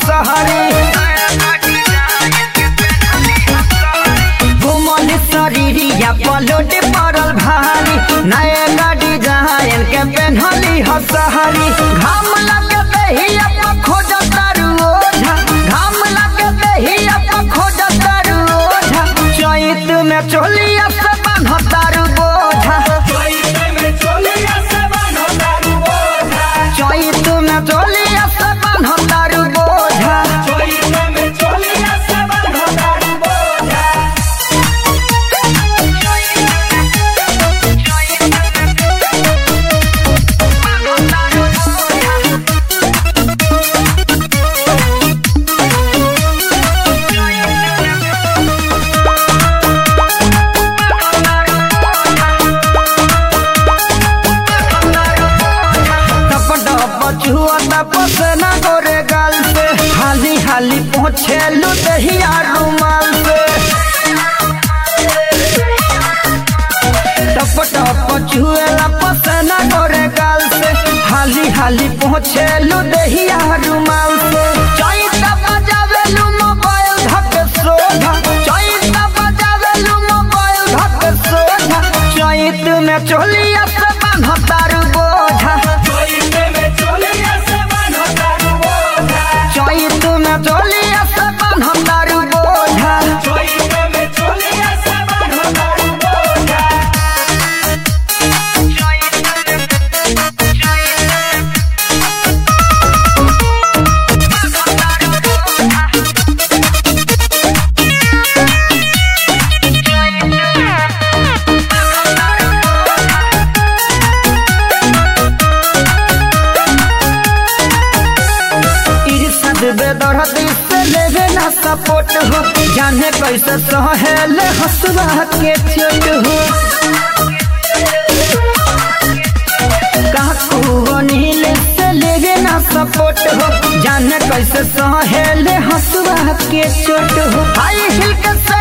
हसहरी घुमल शरीरिया पलोट पड़ल भारी नए गाड़ी जहायन के पेन्हली हसहरी घाम लगे दहिया पर खोज तारू ओझा घाम लगे दहिया पर खोज तारू ओझा चैत में चोलिया से बान्ह तारू बोझा चैत में चोलिया से बान्ह तारू बोझा पछुआ तपस न गोरे गाल से हाली हाली पहुँचे लुदहिया रुमाल से टप टप छुए लपस न गोरे गाल से हाली हाली पहुँचे लुदहिया रुमाल से चैत बजावे लू मोबाइल धक सोधा चैत बजावे लू मोबाइल धक सोधा चैत में चोलिया से बान्ह तारू बोझा चैत में चोलिया से बान्ह तारू बोझा इर्षद बेदर्दी से लेवे ना सपोर्ट हो जाने कैसे सहेले हसुआ के चोट हो काकू नील से लेवे ना सपोर्ट हो जाने कैसे सहेले हसुआ के चोट हो हाई हिल के से